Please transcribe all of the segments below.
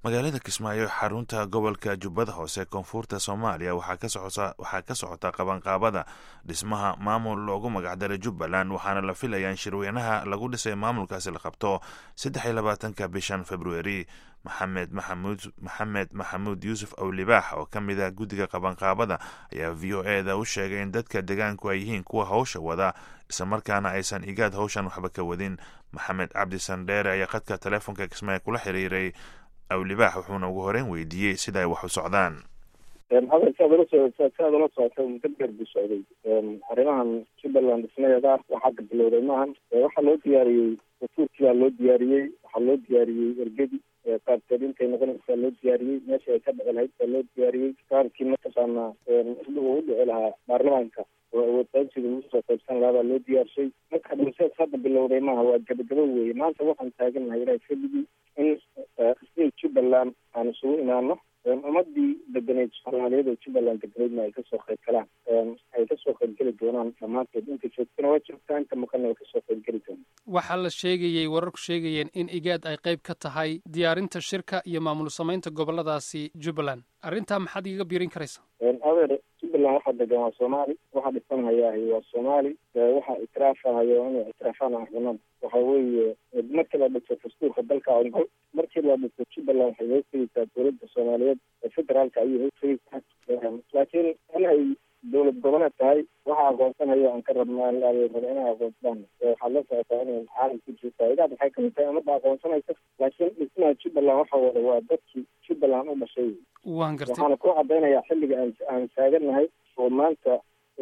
magaalada kismaayo xarunta gobolka jubbada hoose koonfurta soomaaliya waxaa ka socota qabanqaabada dhismaha maamul loogu magacdaray jubbaland waxaana la filayaa in shirweynaha lagu dhisay maamulkaasi la qabto saddex iyo labaatanka bishan februari maxamed maxamuud maxamed maxamuud yuusuf awlibaax oo ka mid ah guddiga qabanqaabada ayaa v o e da u sheegay in dadka deegaanku ay yihiin kuwa howsha wada islamarkaana aysan igaad howshan waxba ka wadin maxamed cabdi sandheere ayaa khadka teleefonka kismaayo kula xiriiray awlibaax wuxuuna ugu horeyn weydiiyey sida ay wax u socdaan hadal saad ula so saad ula socotay muddo dheer buu socday arrimahan jubbaland dhismadeeda waxaa ka bilowday maahan waxaa loo diyaariyey dastuurkii baa loo diyaariyey waxaa loo diyaariyey ergedi qaabkeed intay noqonaysaa loo diyaariyey meesha ay ka dhici lahayd baa loo diyaariyey qaabkii mataqaanaa uu u dhici lahaa baarlamaanka oo awoodqaybsiga lagu soo qaybsan lahaa baa loo diyaarshay marka dhulseed hadda bilowday maaha waa gabagabo weeye maanta waxaan taagannahay ilahay fadligii in state jubbaland aan isugu imaano ummadii deganeyd soomaaliyeed oo jubbaland deganeydna ay kasoo qayb galaan ay kasoo qaybgeli doonaan dhammaanteed inta joogtana waa joogtaa inta maqanna way kasoo qaybgeli doonaan waxaa la sheegayey wararku sheegayeen in igaad ay qayb ka tahay diyaarinta shirka iyo maamul samaynta goboladaasi jubbaland arrintaa maxaad igaga biirin karaysa adeer jubbaland waxaa degan waa soomaali waxaa dhisanhayaah waa soomaali waxaa itiraafahayo inay ictiraafaan arunada waxa weeye markii la dhiso dastuurka dalka ongol markii la dhiso jubbaland waxay hoos tegeysaa dowladda soomaaliyeed ee federaalka ayay hoos tegeysaa laakiin in ay dowlad goboleed tahay waxaa aqoonsanayo aan ka rabna raba inay aqoonsadaan waxaad la socotaa inay caalam ku jirtaa igaad waxay kamid tahay umada aqoonsanaysa laakiin dhismaha jubbaland waxa wada waa dadkii jubbaland u dhashay waan gartay waxaana ku cadaynayaa xilliga aan aan taagannahay oo maanta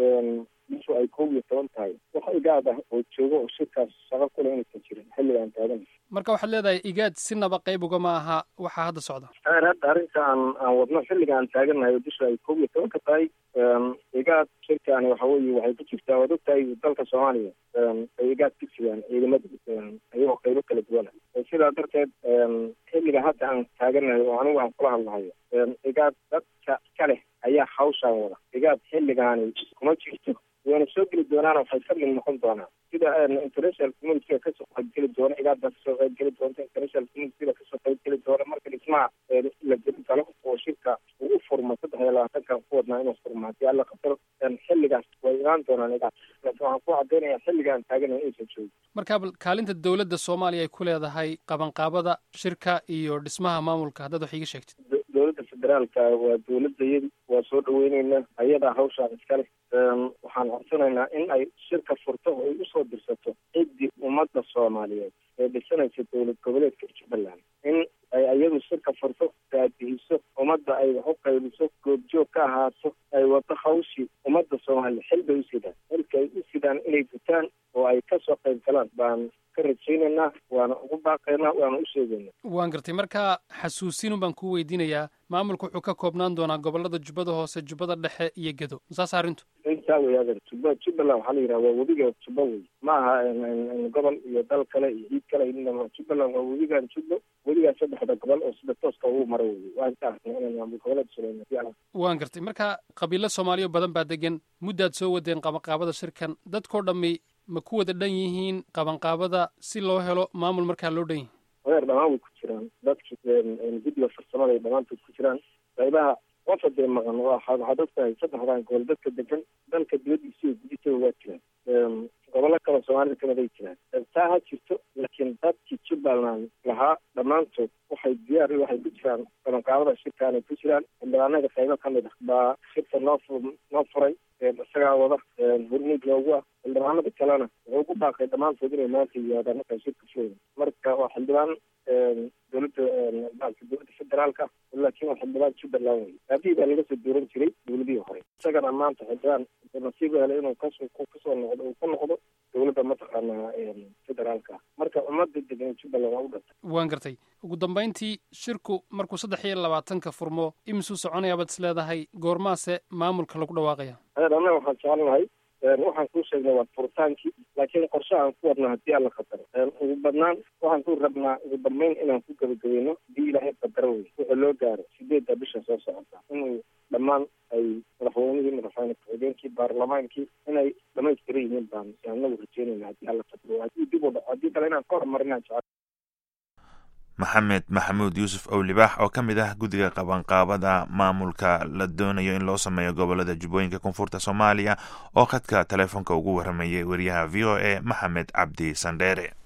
bishu ay koob iyo toban tahay wax igaad ah oo joogo oo shirkaas shaqo kule inaysan jirin xilliga aan taagannahay marka waxaad leedahay igaad sinaba qayb ugama aha waxaa hadda socda aer hadda arrinta aan aan wadno xilliga aan taagannahay oo bishu ay koob iyo tobanka tahay igaad shirkaani waxa weeye waxay ku jirtaa waad ogtahay dalka soomaaliya ay igaad ku jiraan ciidamada ayagoo qaybo kala duwana sidaa darteed xilliga hadda aan taagannahay oo anigu aan kula hadlahayo igaad dadka ka leh ayaa hawshaan wada igaad xilligaani kuma jirto wayna soo geli doonaan waxay ka mid noqon doonaan sida international communityga kasoo qaybgeli doona igaadbaa kasoo qaybgeli doonta international communityga kasoo qaybgeli doona marka dhismaha la geli galo oo shirka uu u furmo saddex iyo labaatankan ku wadnaa inuu furmo haddii alla qadaro xilligaas way imaan doonaan igaad laakiin waxaan ku caddaynaya xilligaan taaganahay inaysan joogin marka kaalinta dowladda soomaaliya ay ku leedahay qabanqaabada shirka iyo dhismaha maamulka haddaad wax iiga sheegtid dowladda federaalka waa dowladayadi waa soo dhaweyneynaa ayadaa hawshaan iskale waxaan codsanaynaa in ay shirka furto oo ay usoo dirsato ciddii ummadda soomaaliyeed ee dhisanaysa dowlad goboleedka jubbaland in ay ayadu shirka furto daadihiso ummadda ay wax u qaybiso goobjoog ka ahaato ay wado hawshii ummadda soomaaliya xil bay u sidaan xilka ay u sidaan inay gutaan oo ay kasoo qayb galaan baan ka rajaynaynaa waana ugu baaqaynaa waana u sheegaynaa waan gartay marka xasuusinun baan kuu weydiinayaa maamulku wuxuu ka koobnaan doonaa gobolada jubbada hoose jubbada dhexe iyo gedo saas arrintu intaa wey adeer jubba jubbaland waxaa la yidhaha waa webiga jubba wey ma aha gobol iyo dal kale iyo ciid kale jubbaland waa webigan jubbo webigaa saddexda gobol oo sida tooska ugu maro wey waa intaa inaan maamul goboleed suleyna waan gartay marka qabiilo soomaaliya badan baa degan muddaad soo wadeen qabanqaabada shirkan dadkao dhammi ma ku wada dhan yihiin qabanqaabada si loo helo maamul markaa loo dhan yihin adeer dhamaan way ku jiraan dadki guddiga farsamada ay dhammaantood ku jiraan qaybaha qofa dee maqan waxaad ogtahay saddexdan gobol dadka degan dalka dibadiisa iyo gudihiisaba waa jiraan gobollo kale soomaalida kamid ay jiraan taa ha jirto laakiin dadkii jubbaland lahaa dhammaantood waxay diyaar waxay ku jiraan qabanqaabada shirkaanay ku jiraan xildhibaanada qaybo ka mid ah baa shirka noo noo furay isagaa wada hormuud loogu ah xildhibaanada kalena wuxuu ku baaqay dhammaantood inay maanta yihaadaan markaa shirka furay marka waa xildhibaan dowladda dowladda federaalka laakiin waa xildhibaan jubbaland wey aabihii baa laga soo dooran jiray dowladihii hore isagana maanta xildhibaan nasiib helay inuu kasoo kasoo noqdo uu ka noqdo dowladda mataqaanaa federaalka marka ummadda degan jubbaland waa u dhantay waan gartay ugu dambayntii shirku markuu saddex iyo labaatanka furmo imisuu soconaya baad is leedahay goormaase maamulka lagu dhawaaqaya adeer annaga waxaan jecelnahay waxaan kuu sheegnay waa furitaankii laakiin qorshe aan ku wadna haddii alla qadaro ugu badnaan waxaan ku rabnaa ugu dambeyn inaan ku gabagabayno haddii ilaahay qadaro wey wixii loo gaaro sideedda bisha soo socota inuu dhammaan ay madaxweynihii madaxweyne ku-xigeenkii baarlamaankii inay dhamaystiran yihiin baan anagu rajeynayna haddii alla qadaro haddii dib u dhaco haddii kale inaan ka hormarinaan jecel maxamed maxamuud yuusuf owlibaax oo ka mid ah guddiga qabanqaabada maamulka la doonayo in loo sameeyo gobolada jubbooyinka koonfurta soomaaliya oo khadka taleefonka ugu waramayay wariyaha v o a maxamed cabdi sandheere